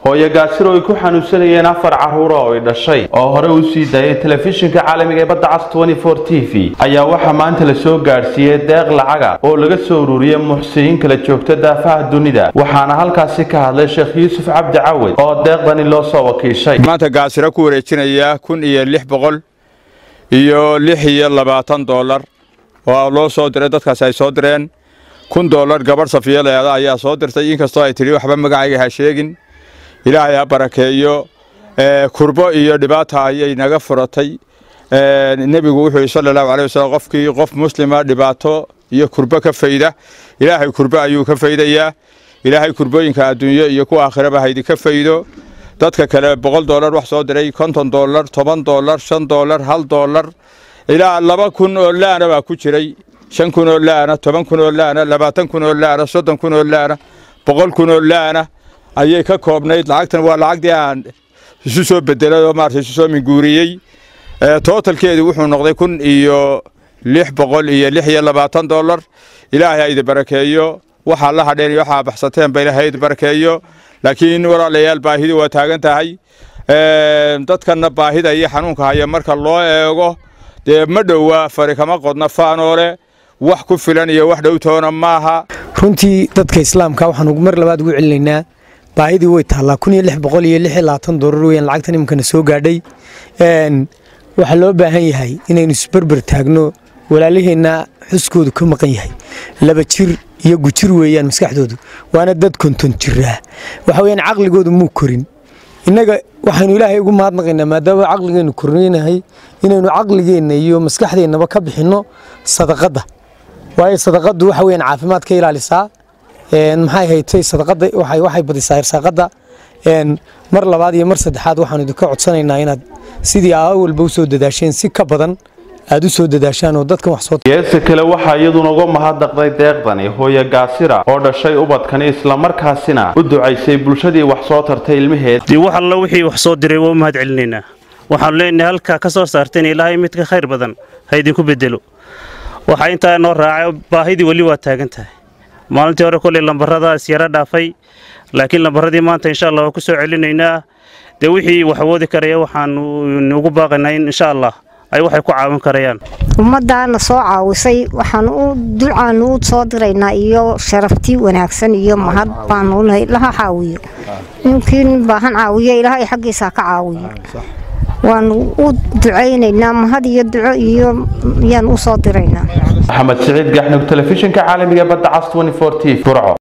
hooyo gaasiro ay ku xanuunsanayeen afar carruura oo ay dhashay oo hore u sii daayay telefishinka caalamiga ee badda cas t v ayaa waxaa maanta la soo gaadhsiiyey deeq lacaga oo laga soo ururiyey muxsiniin kala joogta daafaha dunida waxaana halkaasi ka hadlay sheekh yuusuf cabdi cawed oo deeqdani loo soo wakiishay maanta gaasiro ku wareejinaya kun iyo lix boqol iyo lix iyo labaatan doolar oo loo soo diray dadkaasi ay soo direen kun doolar gabadh safiyaleeda ayaa soo dirtay inkastoo ay tidhi waxba magacayga ha sheegin ilaahay ha barakeeyo kurbo iyo dhibaata ayay naga furatay nebigu wuxuu yidhi sala allahu alay wasalam qofkii qof muslima dhibaato iyo kurbo ka fayda ilaahay kurbo ayuu ka faydayaa ilaahay kurbooyinka adduunyo iyo kuwa aakhiraba haydi ka faydo dadka kale boqol doolar wax soo diray konton doolar toban doolar shan doolar hal doolar ilaa laba kun oo laana baa ku jiray shan kun oo laana toban kun oo laana labaatan kun oo laana soddon kun oo laana boqol kun oo laana ayay ka koobnayd lacagtan waa lacagdii aan isu soo bedelay oo maarata isu soo minguuriyey tootalkeedu wuxuu noqday kun iyo lix boqol iyo lix iyo labaatan doolar ilaahay ha idi barakeeyo waxaa la hadheen iyo waxaa baxsateen ba ilaahay idi barakeeyo laakiin walaalayaal baahidu waa taagan tahay dadkanna baahida iyo xanuunka haya marka loo eego dee ma dhowaa fari kama qodna faanoole wax ku filan iyo wax dhowtoona maaha runtii dadka islaamka waxaan mar labaad ugu celinaynaa baahidii way taallaa kun iyo lix boqol iyo lix iyo labaatan doolar weyaan lacagtan iminkana soo gaadhay waxaa loo baahan yahay inaynu isberber taagno walaalaheenna xuskoodu ka maqan yahay laba jir iyo gujir weeyaan maskaxdoodu waana dad konton jiraa waxa weyaan caqligoodu muu korin innaga waxaynu ilaahay ugu mahadnaqaynaa maadaama caqligeennu korneynahay inaynu caqligeenna iyo maskaxdeennaba ka bixinno sadaqadda waayo sadaqaddu waxa weyaan caafimaad ka ilaalisaa maxay haytay sadaqadda waxay badisaa irsaaqadda mar labaad iyo mar saddexaad waxaanu idinka codsanaynaa inaad sidii awalba u soo dadaasheen si ka badan aad u soo dadaashaan oo dadkan wax soo geesa kale waxaa iyaduna uga mahadnaqday deeqdani hooyo gaasira oo dhashay ubadkani islamarkaasina u ducaysay bulshadii wax soo tartay ilmaheed dee wax alla wixii wax soo diray waa u mahad celinaynaa waxaanu leenahay halkaa ka soo saarteen ilaahay mid ka khayr badan ha idinku bedelo waxaa intaa noo raacay baahidii weli waa taagan tahay maalintii hore kolley lambaradaas yara dhaafay laakiin lambaradii maanta insha allah waa ku soo celinaynaa dee wixii wax awoodi karaya waxaanu ugu baaqaynaa in insha allah ay waxay ku caawin karayaan ummaddaana soo caawisay waxaan u ducaanu u soo diraynaa iyo sharaftii wanaagsan iyo mahad baanu nahay laha caawiyo ninkii nin baahan caawiyo ilaahay xaggiisa ka caawiyo waanu u ducaynaynaa mahad iyo duco iyo yaan u soo diraynaa maxamed siciid gaxnug telefishinka caalamiga badda cas t v burco